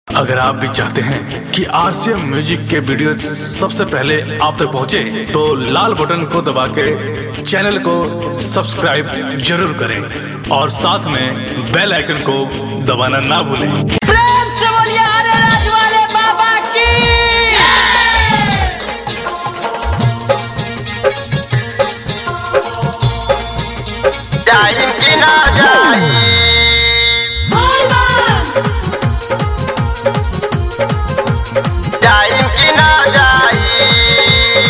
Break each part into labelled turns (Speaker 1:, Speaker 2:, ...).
Speaker 1: अगर आप भी चाहते हैं कि आरसीएम म्यूजिक के वीडियो सबसे पहले आप तक पहुंचे, तो लाल बटन को दबा के चैनल को सब्सक्राइब जरूर करें और साथ में बेल आइकन को दबाना ना भूलें
Speaker 2: प्रेम से बोलिए हरे राज वाले बाबा की
Speaker 3: जाइम कि ना जाई जाइम कि ना जाई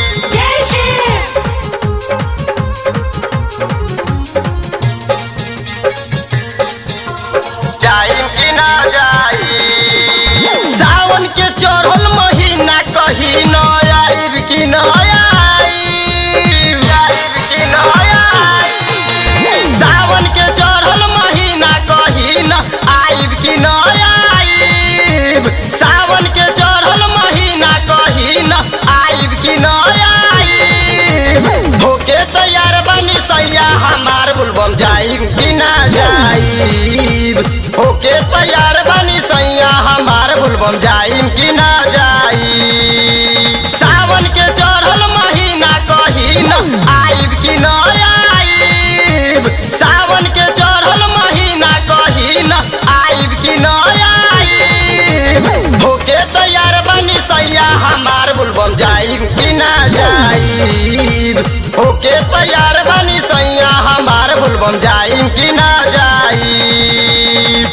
Speaker 3: जाइम कि ना जाई सावन के चढ़ल महीना कही न आइब कि न आइब आइब कि न आइब सावन के चढ़ल महीना कही न आइब कि न आइब सावन के चढ़ल महीना कही न आइब कि न आइब होके तैयार बनी सैया हमार बुलबम जाइब कि ना जाइब होके तैयार बनी सैया हमार बुलबम जाइब कि ना जाइब सावन के चढ़ल महीना कही न आइब कि न आइब सावन के चढ़ल महीना कही न आइब कि न आइब होके तैयार बनी सैया हमार बुलबम जाइब कि ना जाइब होके तैयार बनी सैया हमार बुलबम जाइब कि ना जाइब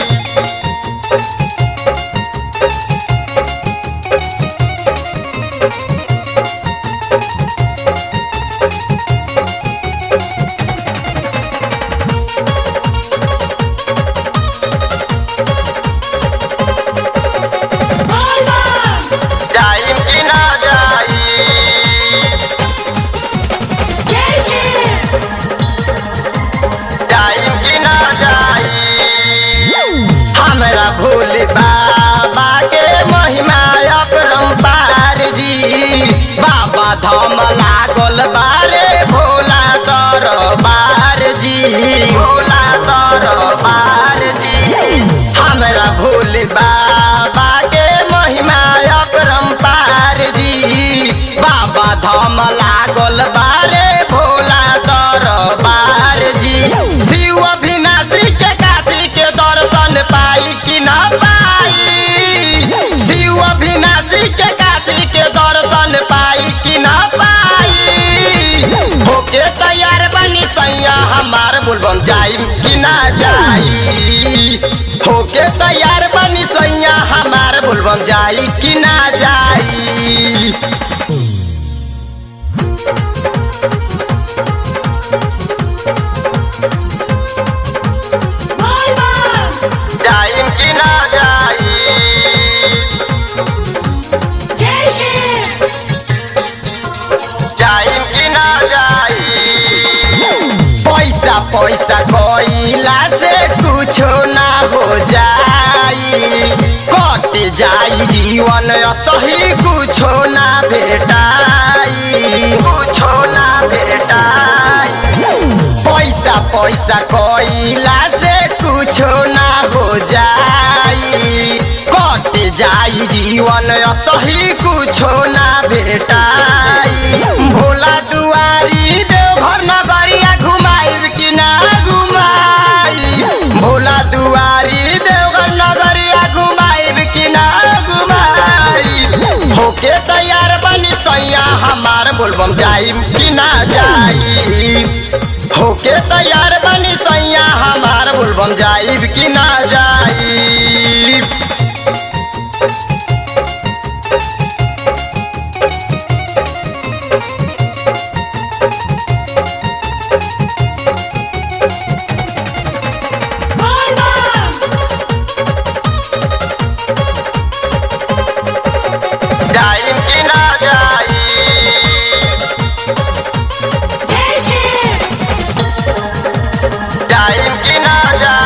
Speaker 3: जाइब कि ना जाइब जाइब कि ना जाइब हमरा भोले बाबा के महिमा अपरंपार जी बाबा धाम लागल बारे भोला दरबार जी भोला दरबार जी हमरा भोले बाबा के महिमा अपरंपार जी बाबा धाम लागल बारे भोला दरबार जी शिव अविनाशी के काशी के दर्शन पाई कि न पाई शिव अविनाशी के काशी के दर्शन पाई कि न पाई होके तैयार बनी सैया हमार बुलबम जाई कि ना जाई होके तैयार बनी सैया हमार बुलबम जाई कि ना जाई जाइम कि ना जाई जाइम कि ना जाई पैसा पैसा कइला से कुछो ना हो जाई कट जाई जीवन सही कुछो ना भेटाई कुछो ना भेटाई पैसा पैसा कइला से कुछो ना हो जाई कट जाई जीवन सही कुछो ना भेटाई भोला दुआरी देवघर नगरिया घुमाइब कि ना घुमाई भोला दुआरी देवघर नगरिया घुमाइब कि ना घुमाई होके तैयार बनी सैया हमार बोलबम जाइब कि ना जाई होके तैयार बनी सैया हमार बोलबम जाइब कि ना जाइब जाइब कि ना जाइब जाइब कि ना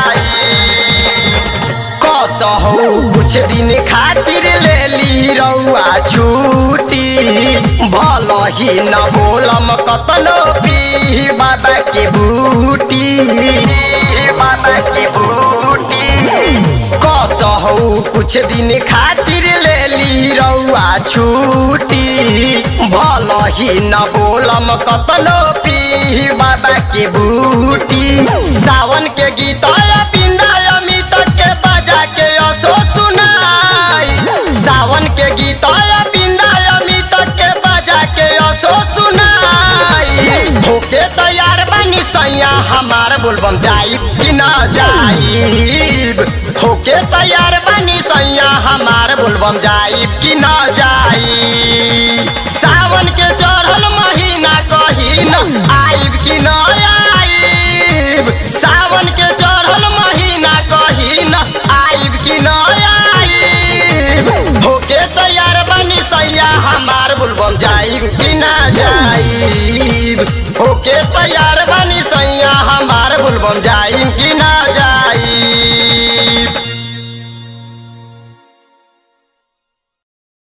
Speaker 3: जाइब कसहौ कुछ दिन खातिर ले ली रउआ छूटी भल ही न बोलम कतनो पी बाबा के बूटी बाबा के बूटी कसहौ कसहू कुछ दिन खातिर ले ली रउआ छुट्टी भल ही न बोलम कतनो पी बाबा के बूटी सावन के गीत बिंदा अमित के बजा के असो सुनाई सावन के गीत बिंदा अमित के बजा के असो सुनाई होके तैयार बनी सैया हमार बोलबम जाइब कि न जाइब होके तैयार बनी सैया हमार बोलबम जाइब कि न जाइब सावन के चढ़ल महीना कही न आइब कि न आइब सावन के चढ़ल महीना कही न आइब कि न आइब होके तैयार बनी सैया हमार बोलबम जाइब कि न जाइब होके तैयार बनी सैया हमार बोलबम जाइब कि न जाइब